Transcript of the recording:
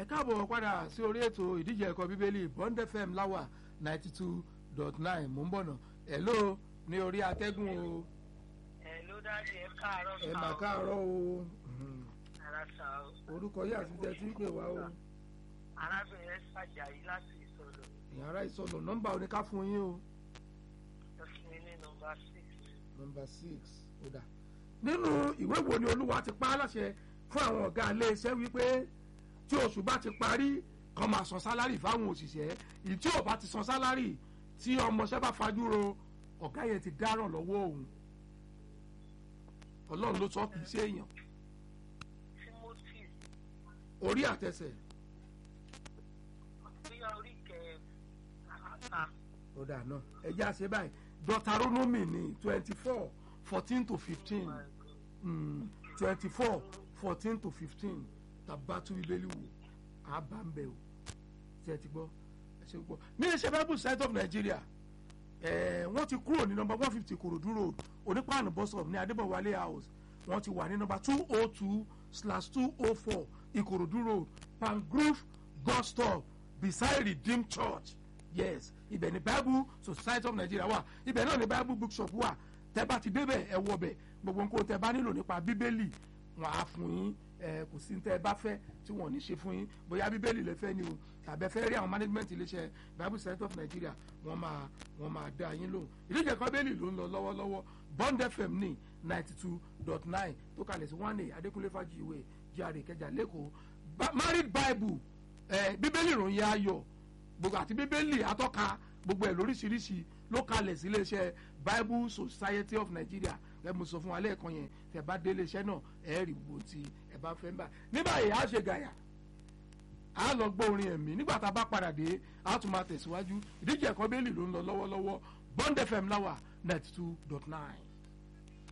káàbọ̀ padà sí orí ètò ìdíje ẹ̀kọ́ bíbélì bond fm láwà ninety two dot nine mò ń bọ̀nà hello ní orí atẹ́gùn o ẹ ló dájú ẹ káàárọ̀ ẹ sá mà o. káàárọ̀ o Mhm. ara sá o. orúkọ yìí àti tẹ tí ń pè wá o arábìnrin ṣàjàyí láti ìsọlọ ìyàrá ìsọnù nọ́mbà oníká fún yín o ẹ fún mi ní nọ́mbà six. nọ́mbà six ó dà nínú ìwé wo ni olúwa ti pa á láṣẹ fún àwọn ọ̀gá iléeṣẹ́ wípé tí oṣù bá ti parí kan máa san sálárì fáwọn òṣìṣẹ́ èyí tí ò bá ti san sálárì tí ọmọọṣẹ́ bá fajúro ọ̀gá yẹn ti dáràn lọ́wọ́ òun ọlọ́run ló sọ kì í ṣe èèyàn timothy orí àtẹsẹ̀ bóyá orí kẹ àhàtà ó dà náà ẹ jẹ́ àṣẹ báyìí deuteronomy ní twenty four fourteen to fifteen twenty four fourteen to fifteen tabatu bíbélì wò àbámbẹ o ṣe ti gbọ́ ẹ ṣe gbọ́ ní iṣẹ́ bible site of nigeria ẹ̀ wọ́n ti kúrò ní nọmba one fifty korodu road onípaànù bus stop ní adébọ̀wálé house wọ́n ti wà ní nọmba two oh two slash two oh four ìkòròdú road pangrove bus stop beside redeemed church yes ibẹ̀ ni bible society of nigeria wà ibẹ̀ náà ni bible bookshop wà tẹ́ bá ti débẹ̀ ẹ wọ bẹ̀ gbogbo nǹkan tẹ́ bá nílò nípa bíbélì wọn á fún yín ẹ kò sí tẹ́ ẹ bá fẹ́ tí wọn ò ní ṣe fún yín bóyá bíbélì lè fẹ́ ni o tàbí ẹ fẹ́ rí àwọn management iléeṣẹ́ bible society of nigeria wọ́n máa wọ́n máa dá yín lóhùn ìdíje kan bẹ́ẹ̀lì ló ń lọ lọ́wọ́lọ́wọ́ bond fm ní ninety two dot nine tó kalẹ̀ sí one a adékúnlé fàjìwé jíàrè ìkẹjà lẹ́kọ̀ọ́ Ba- married bible ẹ bíbélì ìròyìn ayọ̀ gbogbo àti bíbélì atọ́ka gbogbo ẹ̀ lóríṣiríṣi ló kalẹ̀ sí iléeṣẹ́ bible society of nigeria ẹ mo sọ fún wa lẹ́ẹ̀kan yẹn tẹ bá dé iléeṣẹ́ náà ẹ rí wo tí ẹ bá fẹ́ ń bà ní báyìí a ṣe gàyà a lọ gbọ́ orin ẹ̀mí nígbà tá a bá padà dé a tún máa tẹ̀síwájú ìdíje ẹ̀kọ́ bẹ́ẹ̀lì ló ń lọ lọ́wọ́lọ́wọ́ bond fm láwà ninety two dot nine.